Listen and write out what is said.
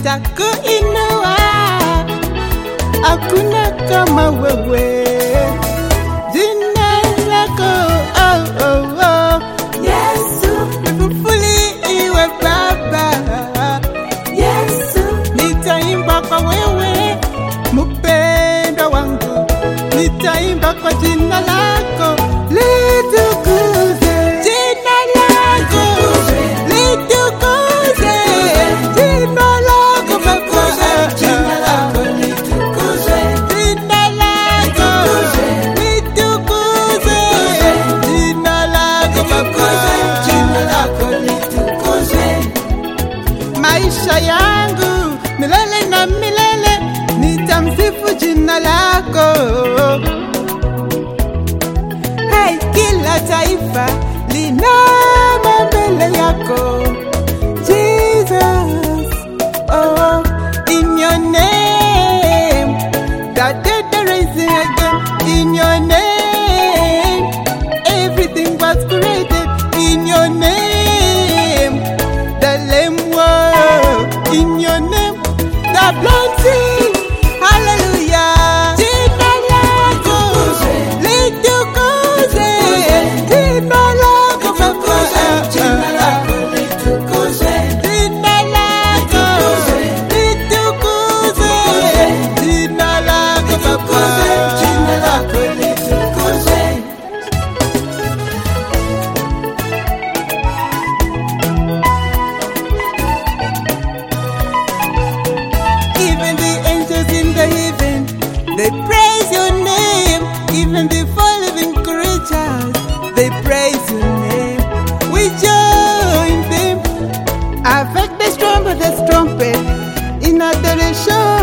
nitakuinua, hakuna kama wewe. Jina lako oh, oh, oh. Yesu, lifufuliwe Baba, Yesu, nitaimba kwa wewe mpendo wangu, nitaimba kwa jina lako litukuze, jina lako litukuze, jina lako Baba, jina lako litukuzwe, jina lako litukuze, jina lako litukuzwe, jina Baba lako litukuzwe. maisha yangu milele na milele nitamsifu jina lako. Hey, kila taifa linama mbele yako Jesus. Oh, in your name, that dead are rising again. In your name, everything was created. In your name, the lame walk. In your name, the blind see. Hallelujah. Jina lako litukuze. Jina lako Baba. Jina lako litukuzwe, Jina lako litukuze. Jina lako litukuzwe, jina Baba. lako litukuzwe. Even the angels in the heaven, they praise your name. Even the four living creatures, they praise your name. We join them. Avec the trumpet, the trumpet, in adoration